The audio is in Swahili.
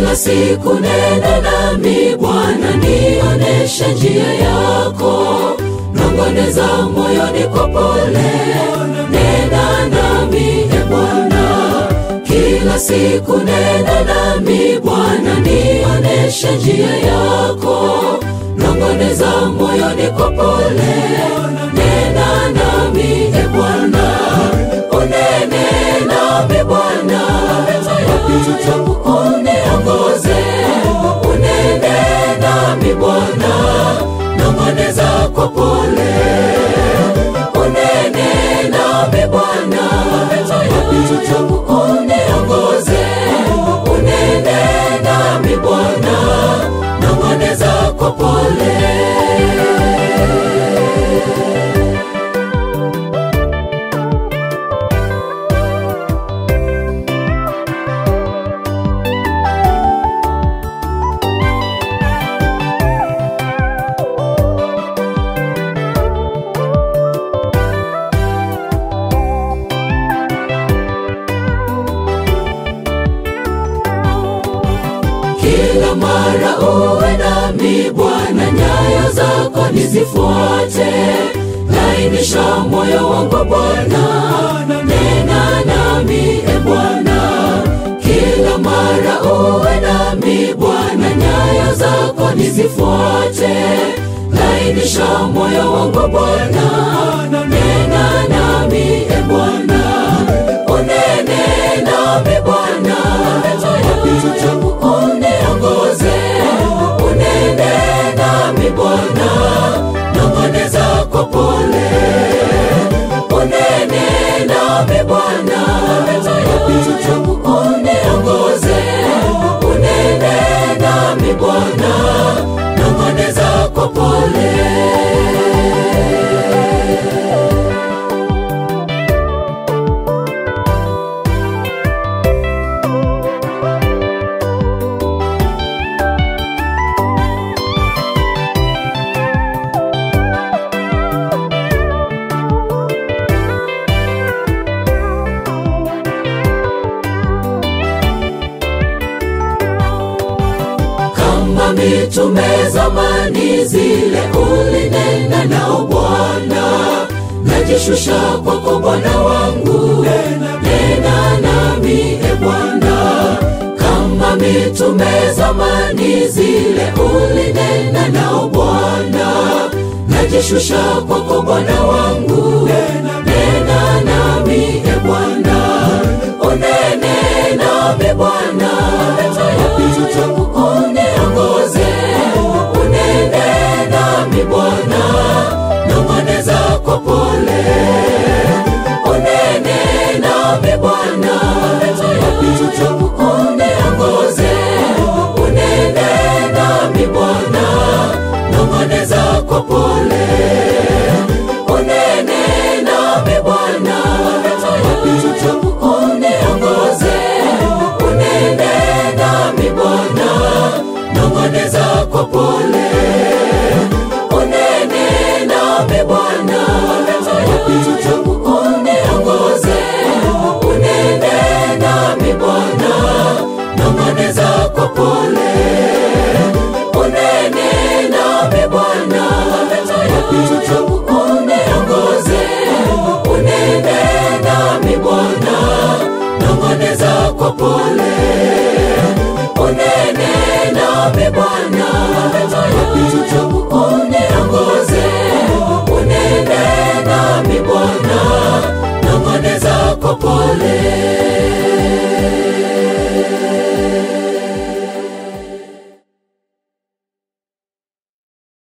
kila siku nena nami Bwana, nioneshe njia yako, nongoneza moyoni kwa pole, nena nami e Bwana, kila siku nena nami Bwana, nioneshe njia yako, nongoneza moyoni kwa pole, nena nami e Bwana, unene nami Bwana, wapita uniongoze, unene nami Bwana, nongoneza kwa pole, unene nami Bwana, wapita uniongoze, unene nami Bwana, nongoneza kwa pole. kila mara uwe nami Bwana, nyayo zako nizifuate, lainisha moyo wangu Bwana, nena nami e Bwana, kila mara uwe nami Bwana, nyayo zako nizifuate, lainisha moyo wangu Bwana, nena nami e Bwana, unene nami Bwana, wapita uniongoze, unene nami Bwana, nongoneza kwa pole, unene nami Bwana, wapita uniongoze, unene nami Bwana, nongoneza kwa pole. kama mitume zamani zile ulinena nao Bwana, najishusha kwako Bwana wangu, nena nami e Bwana. Kama mitume zamani zile ulinena nao Bwana, najishusha kwako Bwana wangu, nena nami e Bwana, unene nami Bwana, wapita uniongoze, unene nami Bwana, nongoneza kwa pole, unene nami Bwana, wapita uniongoze, unene nami Bwana, nongoneza kwa pole, unene nami Bwana, wapita uniongoze, unene nami Bwana, nongoneza kwa pole, unene nami Bwana, wapita uniongoze, unene nami Bwana, nongoneza kwa pole, unene nami Bwana, wapita uniongoze, unene nami Bwana, nongoneza kwa pole, unene nami Bwana, wapita uniongoze, unene nami Bwana, nongoneza kwa pole.